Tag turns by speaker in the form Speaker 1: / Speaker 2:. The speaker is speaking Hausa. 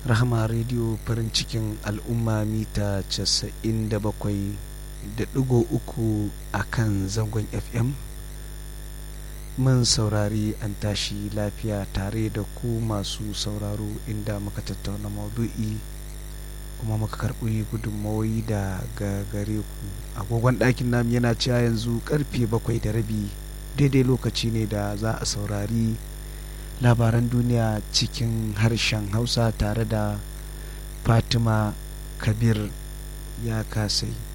Speaker 1: rahama rediyo farin cikin al'umma mita 97 da ɗigo uku a kan zangon fm mun saurari an tashi lafiya tare da ku masu sauraro inda muka tattauna maudu'i kuma muka karɓi gudunmawoyi da gare ku agogon ɗakin nam yana cewa yanzu karfe bakwai da rabi daidai lokaci ne da za a saurari labaran duniya cikin harshen hausa tare da fatima kabir ya kasai